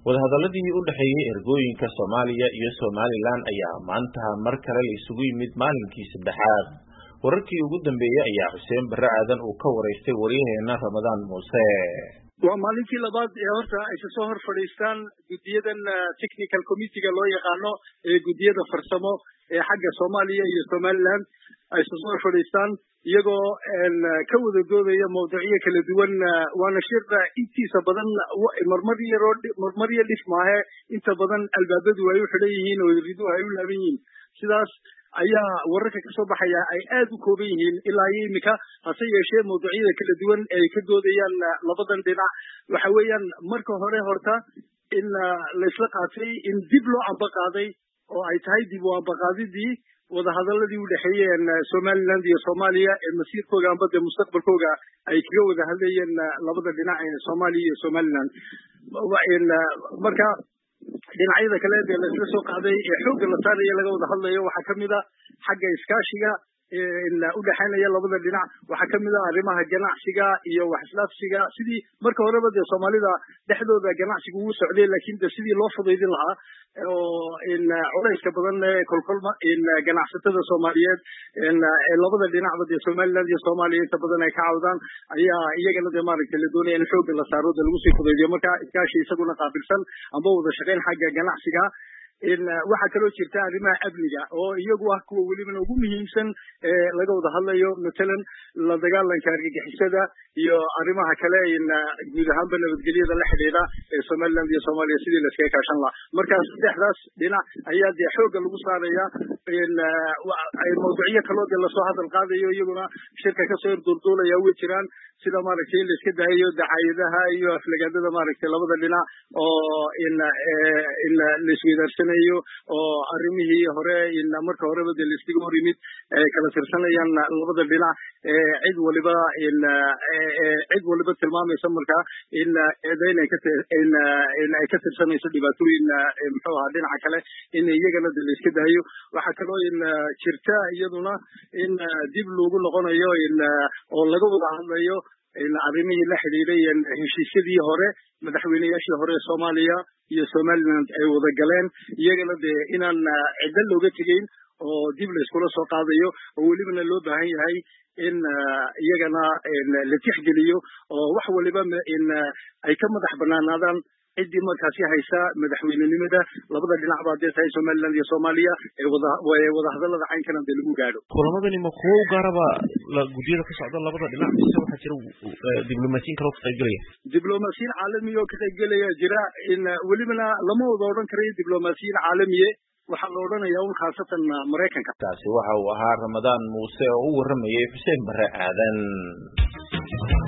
wadahadaladii u dhexeeyey ergooyinka soomaaliya iyo somalilan ayaa maanta mar kale la isugu yimid maalinkii saddexaad wararkii ugu dambeeyey ayaa xuseen barre aadan uu ka waraystay waryaheena ramadaan muuse waa maalintii labaad ee horta ay kasoo hor fadhiistaan guddiyadan technical committeega loo yaqaano ee guddiyada farsamo ee xagga soomaaliya iyo somaliland ay kasoo hor fadhiistaan iyagoo ka wada doodaya mawduucyo kala duwan waana shir intiisa badan marmar yaroo marmar yo dhif maahe inta badan albaabadu ay u xidhan yihiin oo riduhu ay u laaban yihiin sidaas ayaa wararka kasoo baxaya ay aad u kooban yihiin ilaa iyo imika hase yeeshee mawduucyada kala duwan ay ka doodayaan labadan dhinac waxa weeyaan marka hore horta in laysla qaatay in dib loo ambaqaaday oo ay tahay dib u ambaqaadidii wadahadaladii u dhexeeyeen somaliland iyo soomaaliya ee masiirkooga amba dee mustaqbalkooga ay kaga wada hadlayeen labada dhinac ee soomaaliya iyo somaliland marka dhinacyada kale dee laisla soo qaaday ee xoogga la saaraya laga wada hadlayo waxaa kamid a xagga iskaashiga u dhexaynaya labada dhinac waxaa kamid a arrimaha ganacsiga iyo wax islaafsiga sidii marka horeba dee soomaalida dhexdooda ganacsiga ugu socday lakin de sidii loo fudaydin lahaa oo culayska badan kolkolma ganacsatada soomaaliyeed labada dhinacba dee somaliland iyo soomaaliya inta badan ay ka cawdaan ayaa iyagana dee maaragtay la doonaya in xoogga la saaro de lagu sii fudaydiyo marka iskaashi isaguna qaabilsan amba wada shaqayn xagga ganacsiga waxaa kaloo jirta arrimaha amniga oo iyagu ah kuwa welibana ugu muhiimsan ee laga wada hadlayo matalan la dagaalanka argagixisada iyo arrimaha kale guud ahaanba nabadgelyada la xidhiidha ee somaliland iyo soomaaliya sidii laiskaga kaashan lahaa markaas saddexdaas dhinac ayaa dee xoogga lagu saaraya mawduucyo kaloo dee lasoo hadal qaadayo iyaguna shirka kasoo horduulduulaya way jiraan sida maaragtay in la iska dahayo dacaayadaha iyo aflagaadada maaragtay labada dhinac oo in in laisweydaarsanay oo arrimihii hore marka horeba dee laiskaga hor yimid ay kala tirsanayaan labada dhinac cid waliba cid waliba tilmaamaysa marka in eedayn ay ay ka tirsanayso dhibaatooyin muxuu ahaa dhinaca kale in iyagana de laiska dahayo waxaa kaloo in jirta iyaduna in dib loogu noqonayo in oo laga wada hadlayo arrimihii la xidhiiday heshiisyadii hore madaxweyneyaashii hore ee soomaaliya iyo somaliland ay wada galeen iyagana dee inaan ciddo looga tegeyn oo dib la iskula soo qaadayo oo welibana loo baahan yahay in iyagana la tixgeliyo oo wax waliba in ay ka madax banaanaadaan ciddii markaasi haysa madaxweynenimada labada dhinac ba hadday tahay somaliland iyo soomaaliya ee wada wadahadalada caynkana dee lagu gaadho kulamadani ma kuwo u gaaraba guddiyada ka socda labada dhinac mise waxaa jira diblomaasiyin kaloo ka qaybgelaya diblomaasiyin caalamiya oo ka qaybgelaya jira in welibana lama wada odhan karayo diblomaasiyiin caalamiye waxaa la odhanaya un khaasatan maraykanka taasi waxa uu ahaa ramadaan muuse oo u warramayay xuseen barre aadan